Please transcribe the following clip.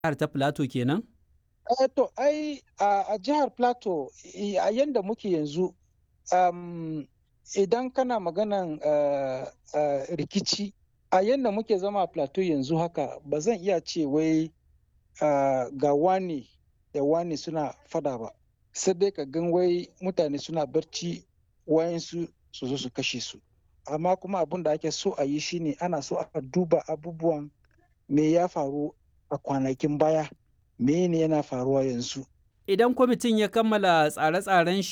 jihar ta Plateau kenan? Eh, to ai a jihar Plateau a yanda muke yanzu um, idan kana maganan uh, uh, rikici a yanda muke zama a Plateau yanzu haka ba zan iya ce wai uh, ga wani da wani suna fada ba sai dai ka gan wai mutane suna barci wayansu su zo su kashe su amma kuma abin da ake so a yi shine ana so a duba abubuwan me ya faru a kwanakin baya me ne yana faruwa yanzu Idan kwamitin ya kammala tsare-tsaren shi